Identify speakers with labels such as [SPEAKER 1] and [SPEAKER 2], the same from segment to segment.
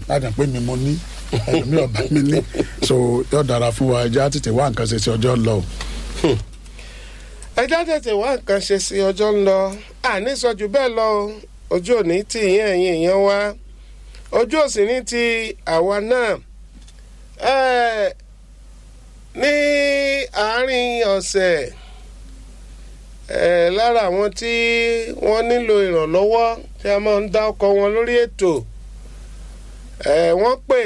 [SPEAKER 1] láti pé mi mo ní ẹlòmíì ọba mi ní so yóò dára fún wa ẹjẹ á tètè wá nǹkan ṣe sí ọjọ́ lọ o.
[SPEAKER 2] ẹjọ́ tètè wá nǹkan ṣe sí ọjọ́ ń lọ àní sọ jù bẹ́ẹ̀ lọ o ojú òní tí ìyẹn ẹ̀yìn èèyàn wá ojú òsì ní ti àwa náà Ẹ́ẹ̀, ní àárín ọ̀sẹ̀ ẹ̀, lára àwọn tí wọ́n nílò ìrànlọ́wọ́ tí a máa ń dá ọkọ̀ wọn lórí ètò ẹ̀, wọ́n pè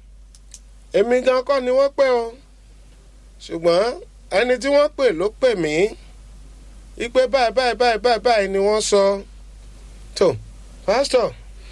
[SPEAKER 2] èmi gan kọ́ ni wọ́n pè o ṣùgbọ́n ẹni tí wọ́n pè ló pè mí ipe báyìí báyìí báyìí báyìí báyìí ni wọ́n sọ tó pásítọ̀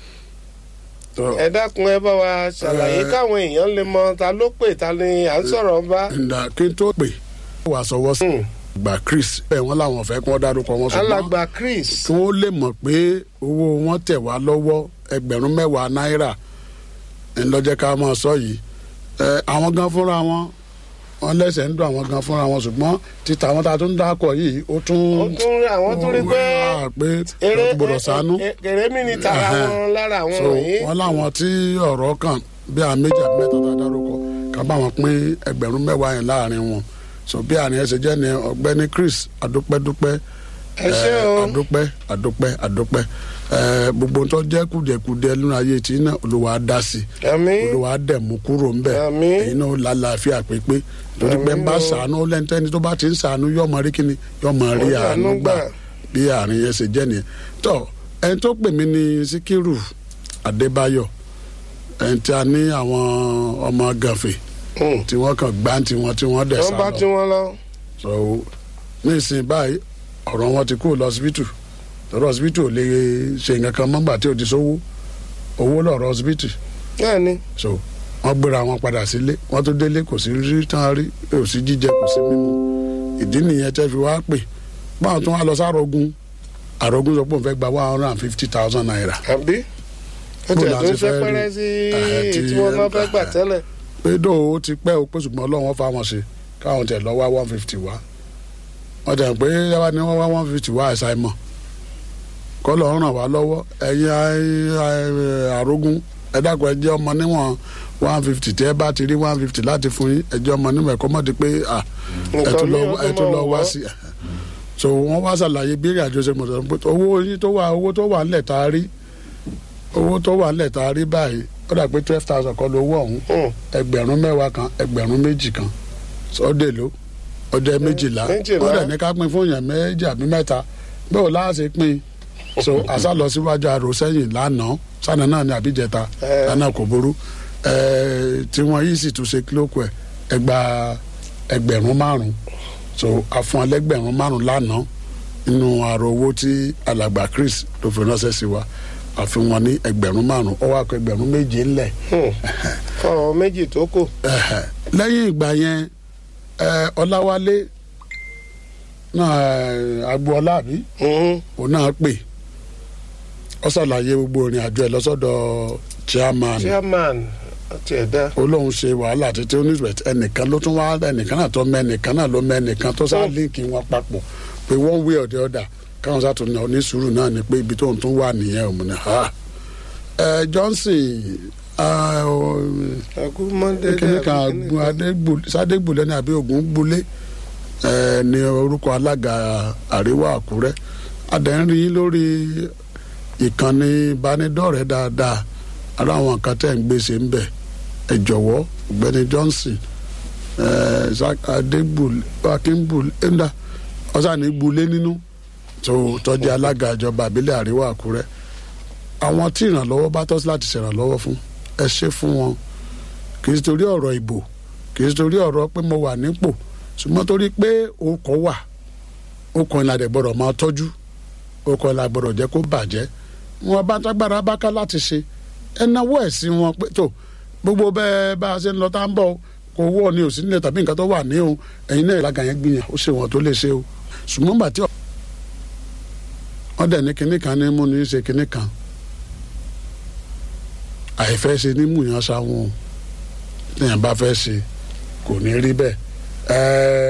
[SPEAKER 1] So,
[SPEAKER 2] ẹ dákun ẹ bá wa ṣàlàyé
[SPEAKER 1] Ẹ-
[SPEAKER 2] káwọn èèyàn lè mọ ta ló pè ta ni à ń sọ̀rọ̀ bá.
[SPEAKER 1] ǹda kí n tó pè wà sọwọ́ sí gbà Chris bẹ́ẹ̀ wọ́n làwọn fẹ́ kí wọ́n dárúkọ wọn ṣùgbọ́n
[SPEAKER 2] alàgbà Chris
[SPEAKER 1] kí wọ́n lè mọ̀ pé owó wọn tẹ̀ wá lọ́wọ́ ẹgbẹ̀rún mẹ́wàá náírà ńlọ́jẹ́ ká máa sọ yìí ẹ àwọn gan fúnra wọn wọn lẹ́sẹ̀ ń dùn àwọn gan fúnra wọn ṣùgbọ́n títa àwọn tá a tún dákọ̀ yìí ó tún
[SPEAKER 2] ó tún rí àwọn tún rí pé
[SPEAKER 1] wá pé
[SPEAKER 2] eré
[SPEAKER 1] gbọdọ̀ ṣàánú
[SPEAKER 2] èrè mi ni tara
[SPEAKER 1] Ẹhẹ́n.
[SPEAKER 2] wọn lára àwọn
[SPEAKER 1] so
[SPEAKER 2] wọ̀nyí.
[SPEAKER 1] wọn láwọn tí ọ̀rọ̀ kàn bí àwọn méjì àbí mẹ́ta tá a dárúkọ ká bá wọn pín ẹgbẹ̀rún mẹ́wàá yẹn láàrin wọn so bí àárín ẹsẹ̀ jẹ́ ni ọ̀gbẹ́ni Chris adúpẹ́dúpẹ́
[SPEAKER 2] ẹ ṣé o
[SPEAKER 1] adúpẹ́ adúpẹ́ adúpẹ́ ẹ gbogbo tó jẹ́ kùdìẹ̀kùdìẹ̀ nínú ayé tí náà Olúwa á dá sí
[SPEAKER 2] àmín
[SPEAKER 1] Olúwa á dẹ̀ mú kúrò ńbẹ̀
[SPEAKER 2] Àmín.
[SPEAKER 1] èyí náà ó lálàáfíà pépé torí pé ń bá
[SPEAKER 2] Àmín o.
[SPEAKER 1] sànú lẹ́ńtẹ́ni tó bá ti ń sànú yóò mọ rí kíni yóò mọ rí
[SPEAKER 2] Ó rí
[SPEAKER 1] àánú
[SPEAKER 2] àánú
[SPEAKER 1] gbà
[SPEAKER 2] gbà.
[SPEAKER 1] bí àárín yẹn ṣe jẹ́ nìyẹn tó ẹni tó pè mí ní Síkírù Adébáyọ̀ ẹni tí a ní àwọn ọmọ gànfè
[SPEAKER 2] Hmm.
[SPEAKER 1] tí wọ́n kàn gbá tiwọn tí wọ́n dẹ̀
[SPEAKER 2] wọ́n
[SPEAKER 1] sá
[SPEAKER 2] bá
[SPEAKER 1] lọ
[SPEAKER 2] tí wọ́n lọ.
[SPEAKER 1] so nísìnyí báyìí ọ̀rọ̀ wọn ti kú lọ síbítù lọ́rọ̀ síbítù ò lè ṣe nǹkan kan mọ́gbà tí ò ti sówó owó lọ́rọ̀ síbítù
[SPEAKER 2] náà ni
[SPEAKER 1] so wọ́n gbéra wọn padà sílé wọ́n tó délé kò sí rí tán rí kò sí jíjẹ kò sí mímu ìdí nìyẹn tẹ́ fi wá pè báwọn tó wá lọ sárogun àrògùn sọ pé òun fẹ́ gba one hundred and fifty thousand naira
[SPEAKER 2] àbí ó
[SPEAKER 1] Bó
[SPEAKER 2] tẹ̀
[SPEAKER 1] la
[SPEAKER 2] tó ń
[SPEAKER 1] ṣe
[SPEAKER 2] ṣe
[SPEAKER 1] fẹ́ rí?
[SPEAKER 2] pẹ́rẹ́ sí
[SPEAKER 1] Ẹ̀hẹ́, tí-
[SPEAKER 2] tí wọ́n máa fẹ́ gbà tẹ́lẹ̀.
[SPEAKER 1] pé dóò ó ti pẹ́ o pé ṣùgbọ́n ọlọ́run fa wọn ṣe káwọn tẹ̀ lọ wá one fifty wá wọ́n tẹ̀ pé yàrá ni wọ́n wá one fifty wá àìsàn ìmọ̀ kọ́lọ̀ ràn wá lọ́wọ́ ẹ̀yin ai- ai- àrógún ẹ dákun ẹ jẹ́ ọmọ níwọ̀n one fifty tí ẹ bá ti rí one fifty láti fún yín ẹ jẹ́ ọmọ níwọ̀n ẹ̀kọ́ mọ́ di pé à ẹ tún lọ ẹ tún lọ wá sí so wọ́n wá ṣàlàyé bí ìrìn àjò ṣe mọ̀ sọ pé owó yín tó wà owó tó wà ńlẹ̀ tá a rí owó tó wà ńlẹ̀ tá a rí báyìí ó dà pé twelve thousand kọ́ lówó ọ̀hún
[SPEAKER 2] Hmm.
[SPEAKER 1] ẹgbẹ̀rún mẹ́wàá kan ẹgbẹ̀rún méjì kan ọdẹ ló ọdẹ méjìlá
[SPEAKER 2] méjìlá.
[SPEAKER 1] ọdẹ ní ká pín fún yẹn méjì àbí mẹ́ta bẹ́ẹ̀ láàṣẹ pín so àṣà lọ síwájú àrò sẹ́yìn lánàá sànà náà ní àbíjẹta
[SPEAKER 2] Ẹ.
[SPEAKER 1] lánàá kò burú ẹẹ tí wọn yìí sì tún ṣe kílókù ẹ ẹgbà ẹgbẹ̀rún márùn so àfọn ẹlẹ́gbẹ̀rún márùn lánàá nínú àrò owó tí alàgbà Chris ló fi ránṣẹ́ sí wa àfihàn ní ẹgbẹ̀rún márùn ó wá kọ ẹgbẹ̀rún méje ńlẹ̀
[SPEAKER 2] Hmm. fọwọ́ méjì tó kù.
[SPEAKER 1] Ẹhẹ. lẹ́yìn ìgbà yẹn ẹ, ọláwálé náà ẹ, agboola àbí
[SPEAKER 2] Hmm.
[SPEAKER 1] òun náà pè ọ ṣàlàyé gbogbo ìrìn àjò ẹ lọ́sọ̀dọ̀ chairman
[SPEAKER 2] chairman àti ẹ̀dá.
[SPEAKER 1] olóhùn ṣe wàhálà títí oníṣẹ́ ẹnìkan ló tún wá ẹnìkan náà tó mẹ ẹnìkan náà ló mẹ ẹnìkan tó sá líǹkì wọn papọ̀ pé one way or the other káwọn sá tún ní onísùúrù náà ni pé ibi tó ń tún wà nìyẹn òun ni ha ẹ Johnson ah, ọ,
[SPEAKER 2] agúnmọ́dé
[SPEAKER 1] kíní kan agun sadégbùlé ní àbí ogun gbulé ẹ ní orúkọ alága àríwá àkúrẹ́ adẹ́rìn yín lórí ìkànnì ìbánidọ́rẹ̀ẹ́ dáadáa ara àwọn nǹkan tẹ̀ ń gbèsè ń bẹ̀ ẹ jọ̀wọ́ ọ̀gbẹ́ni Johnson ẹ adégbùlé akíngbùlé ẹ̀ńdà ọ̀sán gbulé nínú tó tọ́jú alága ìjọba àbílẹ̀ àríwá àkúrẹ́ àwọn tí ìrànlọ́wọ́ bá tọ́ sí láti ṣèrànlọ́wọ́ fún ẹ ṣe fún wọn kì í torí ọ̀rọ̀ ìbò kì í torí ọ̀rọ̀ pé mo wà nípò ṣùgbọ́n torí pé okọ̀ wà okọ̀ ìlànà dẹ̀ gbọ́dọ̀ máa tọ́jú okọ̀ ìlànà gbọ́dọ̀ jẹ́ kó bàjẹ́ wọn bá tágbára bá ká láti ṣe ẹ náwó ẹ̀ sí wọn pé tó gbogbo bẹ́ẹ̀ bá a ṣe ń lọ tá ń bọ̀ kò wọ́ ni ò sí nílẹ̀ tàbí nǹkan tó wà ní o ẹ̀yin náà ìlàgà yẹn gbìyàn ó ṣe wọn tó lè ṣe o ṣùgbọ́n gbà tí wọ́n dẹ̀ ní kinní kan ní mú ní ṣe kinní kan àìfẹ́ ṣe ní múyàn sáwọn téèyàn bá fẹ́ ṣe kò ní rí bẹ́ẹ̀.